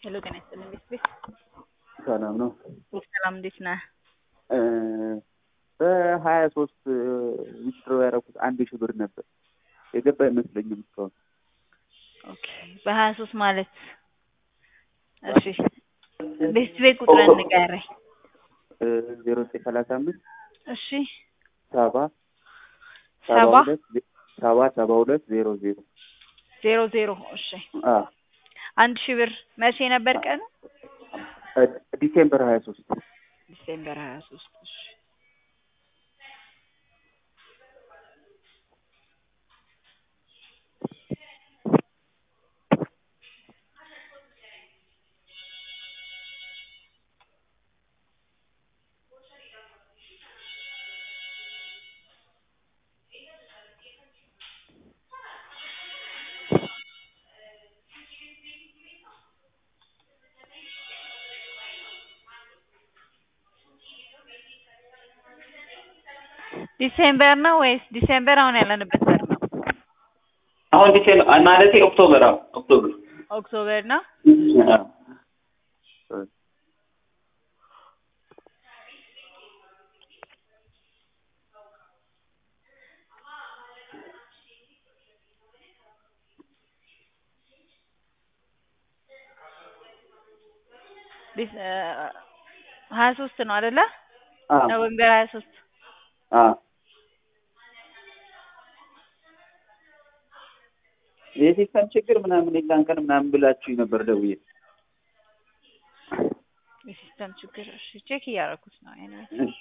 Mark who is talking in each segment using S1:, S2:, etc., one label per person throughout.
S1: ሄሎ ጤና ይስጥልኝ እንዴት ነህ?
S2: ሰላም ነው።
S1: ሰላም እንዴት ነህ?
S2: በሀያ ሶስት ዊዝድሮ ያደረኩት አንድ ሺህ ብር ነበር የገባ አይመስለኝም እስካሁን።
S1: ኦኬ በሀያ ሶስት ማለት እሺ ቤት ቤት ቁጥርን ንገረኝ።
S2: ዜሮ ዘጠኝ ሰላሳ አምስት
S1: እሺ
S2: ሰባ
S1: ሰባ
S2: ሁለት ሰባ ሰባ ሁለት ዜሮ ዜሮ
S1: ዜሮ ዜሮ እሺ
S2: አ
S1: አንድ ሺህ ብር መቼ ነበር ቀኑ?
S2: ዲሴምበር ሀያ ሶስት
S1: ዲሴምበር ሀያ ሶስት እሺ ዲሴምበር ነው ወይስ ዲሴምበር አሁን ያለንበት ወር ነው?
S2: አሁን ዲሴምበር ማለቴ ኦክቶበር አዎ ኦክቶበር
S1: ኦክቶበር ነው።
S2: አዎ
S1: ዲስ- እ ሀያ ሶስት ነው አይደለ?
S2: አዎ
S1: ኖቬምበር ሀያ ሶስት
S2: አዎ የሲስተም ችግር ምናምን የዛን ቀን ምናምን ብላችሁኝ ነበር ደውዬ
S1: የሲስተም ችግር እሺ ቼክ እያደረኩት ነው ኤኒዌይ
S2: እሺ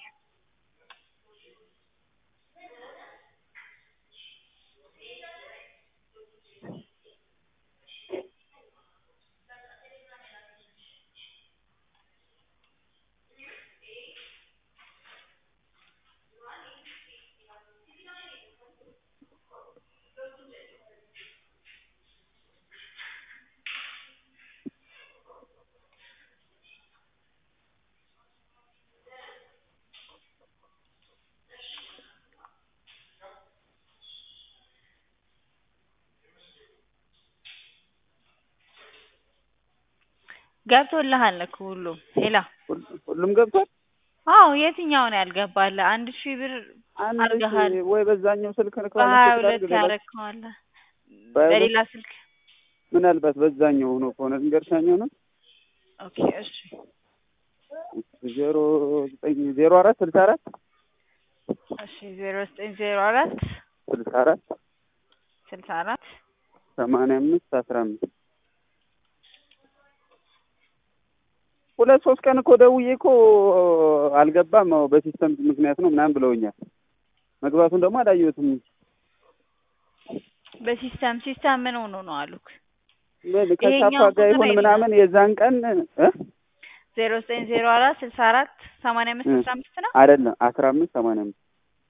S1: ገብቶልሃል እኮ ሁሉም ሄላ
S2: ሁሉ- ሁሉም ገብቷል
S1: አዎ የትኛው ነው ያልገባልህ? አንድ ሺህ ብር
S2: አንድ
S1: አድርገሃል።
S2: ወይ በዛኛው ስልክ ነው
S1: በሀያ ሁለት ያረከዋለህ
S2: በሀያ ሁለት
S1: በሌላ ስልክ
S2: ምናልባት በዛኛው ሆኖ ከሆነ ልንገርሻኛው ነው
S1: ኦኬ እሺ
S2: ዜሮ ዘጠኝ ዜሮ አራት ስልሳ አራት
S1: እሺ ዜሮ ዘጠኝ ዜሮ አራት
S2: ስልሳ አራት
S1: ስልሳ አራት
S2: ሰማንያ አምስት አስራ አምስት ሁለት ሶስት ቀን እኮ ደውዬ እኮ አልገባም አዎ በሲስተም ምክንያት ነው ምናምን ብለውኛል። መግባቱን ደግሞ አላየሁትም።
S1: በሲስተም ሲስተም ምን ሆኖ ነው አሉክ?
S2: ምን ከሳፋ
S1: ይሄኛው
S2: ጋር
S1: ቁጥር
S2: ይሁን
S1: የለም።
S2: ምናምን የዛን ቀን እ
S1: ዜሮ ዘጠኝ ዜሮ አራት ስልሳ አራት ሰማንያ አምስት አስራ አምስት ነው
S2: አይደለም አስራ አምስት ሰማንያ አምስት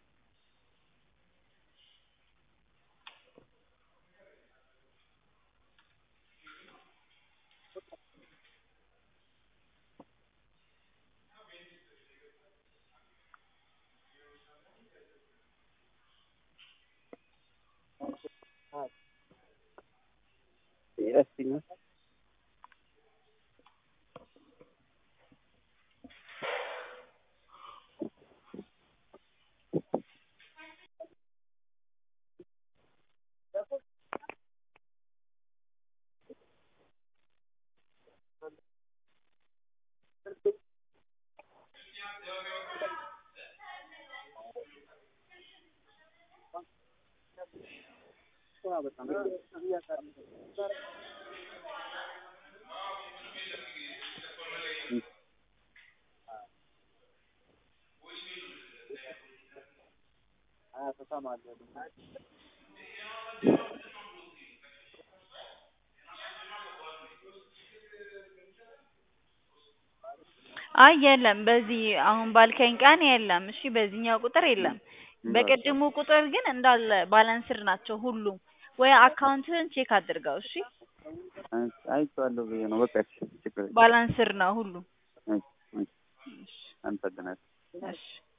S2: ይረስኛል
S1: አይ የለም በዚህ አሁን ባልከኝ ቀን የለም እሺ በዚህኛው ቁጥር የለም በቅድሙ ቁጥር ግን እንዳለ ባላንስድ ናቸው ሁሉም ወይ አካውንትህን ቼክ አድርገው እሺ
S2: አይቼዋለሁ ብዬ ነው በቃ እሺ ችግር የለም
S1: ባላንስድ ነው ሁሉም
S2: እሺ እሺ አመሰግናለሁ
S1: እሺ